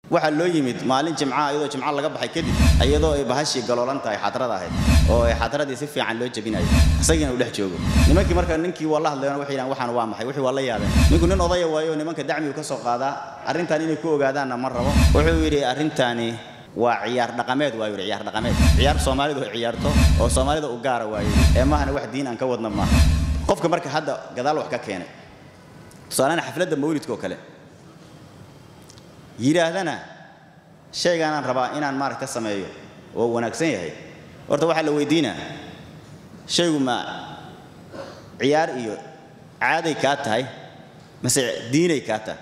waxaa loo yimid maalin jimca iyadoo jimca laga baxay kadib iyadoo ay bahashii galoolan tahay xadrada ahayd oo ay xadradii si fiican loo jabinayo isagiina uu dhex joogo nimankii marka ninkii waa la hadleen waxay yidhahan waxaan waa maxay wixii waa la yaabeen ninku nin odaya waayo nimanka dacmigu ka soo qaadaa arrintan inay ku ogaadaanna ma rabo wuxuu yidhi arrintaani waa ciyaar dhaqameed waa yidhi ciyaar dhaqameed ciyaar soomaalidu ay ciyaarto oo soomaalida u gaara waayo ee maahana wax diin aan ka wadna maaha qofka marka hadda gadaal wax ka keenay tusaalahaan xafladda mawlidka oo kale yidhaahdana shaygaanaan rabaa inaan maaragta sameeyo oo wanaagsan yahay horta waxaa la weydiinaa shaygu ma ciyaar iyo caaday kaa tahay mase diinay kaa tahay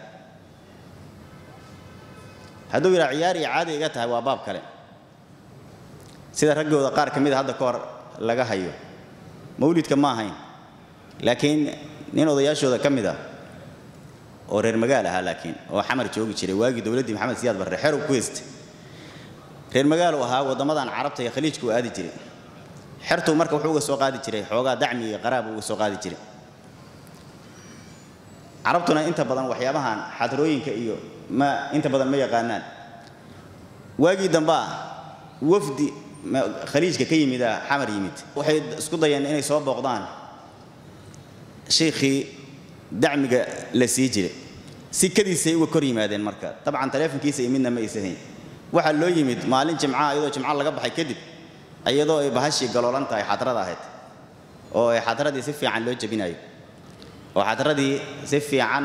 hadduu yidhaha ciyaar iyo caaday iga tahay waa baab kale sida raggooda qaar ka mida hadda ka hor laga hayo mawlidka ma ahayn laakiin nin odayaashooda ka mid ah oo reer magaal ahaa laakiin oo xamar joogi jiray waagii dowladdii maxamed siyaad barre xerow ku heystay reer magaalu ahaa waddamadan carabta iyo khaliijka u aadi jiray xertuu marka wuxuu uga soo qaadi jiray xoogaa dacmi iyo qaraab uga soo qaadi jiray carabtuna inta badan waxyaabahan xadarooyinka iyo ma inta badan ma yaqaanaan waagii dambaa wafdi khaliijka ka yimida xamar yimid waxay isku dayeen inay soo booqdaan sheikhii dacmiga la sii jiray si kadiisay uga kor yimaadeen marka dabcan taleefonkiisa iyo midna ma aysahayn waxaa loo yimid maalin jimca iyadoo jimca laga baxay kadib iyadoo ay bahashii galoolan tahay xadrada ahayd oo ay xadradii si fiican loo jabinayo oo xadradii si fiican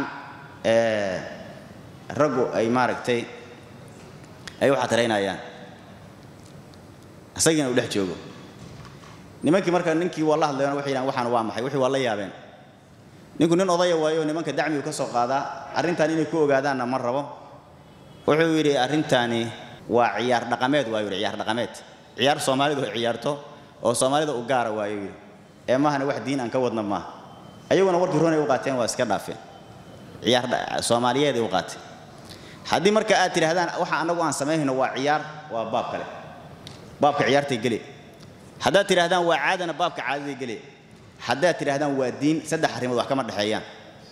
raggu ay maaragtay ay u xadraynayaan isagiina uu dhex joogo nimankii marka ninkii waa la hadleen waxay yidhahan waxaan waa maxay wixii waa la yaabeen ninku nin odaya waayo nimanka dacmigu ka soo qaadaa arrintan inay ku ogaadaanna ma rabo wuxuu yidhi arrintaani waa ciyaar dhaqameed waa yidhi ciyaar dhaqameed ciyaar soomaalidu ay ciyaarto oo soomaalida u gaara waayo yidhi ee maahana wax diin aan ka wadna maaha ayaguna warkii runay u qaateen waa iska dhaafeen ciyaar soomaaliyeed ay u qaateen haddii marka aad tidhahdaan waxa annagu aan samaynayno waa ciyaar waa baab kale baabka ciyaartay gele haddaad tidhahdaan waa caadana baabka caadaday gele haddaad tidhahdaan waa diin saddex arrimood wax kama dhexeeyaan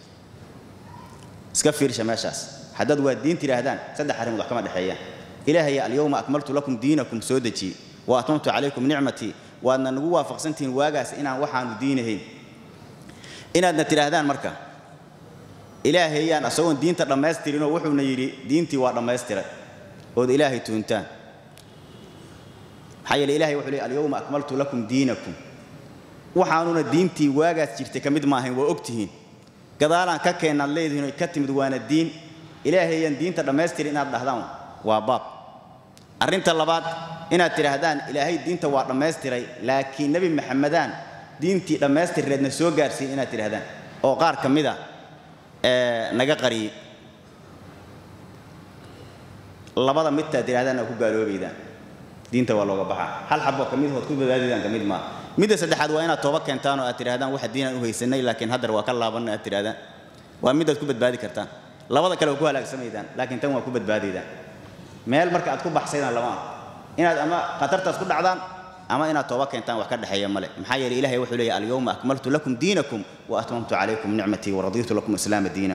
iska fiirsha meeshaas haddaad waa diin tidhaahdaan saddex arrimood wax kama dhexeeyaan ilaahaya alyawma akmaltu lakum diinakum soo dejiyey wa atmamtu calaykum nicmatii waadna nagu waafaqsantihiin waagaas inaan waxaanu diinahayn inaadna tidhaahdaan marka ilaahayaan asagoon diinta dhammaystirinoo wuxuuna yidhi diintii waa dhammaystiray ood ilaahay tuuntaan maxaa yeele ilahay wuxuu leey alyawma akmaltu lakum diinakum waxaanuna diintii waagaas jirtay ka mid maahayn waa ogtihiin gadaalaan ka keennaad leedihiin oy ka timid waana diin ilaahayaan diinta dhammaystirin inaad dhahdaan waa baab arrinta labaad inaad tidhaahdaan ilaahay diinta waa dhammaystiray laakiin nebi maxamedaan diintii dhammaystirreedna soo gaarsiin inaad tidhahdaan oo qaar ka mid a ee naga qariyey labada midtaad tidhahdaan aa ku gaaloobaydaan diinta waa looga baxaa hal xaboo ka mid hood ku badbaadaydaan ka mid maa midda saddexaad waa inaad tooba keentaan oo aad tidhahdaan waxa diinaan u haysanay laakiin haddar waa ka laabanna aad tidhahdaan waa midaad ku badbaadi kartaan labada kale waa ku halaagsamaydaan laakiin tan waa ku badbaadaydaan meel marka aad ku baxsaydaan lama ah inaad ama khatartaas ku dhacdaan ama inaad tooba keentaan wax ka dhexeeya male maxaa yeelay ilahay wuxuu leeyahy alyawma akmaltu lakum diinakum wa atmamtu calaykum nicmatii waradiitu lakum islaama diina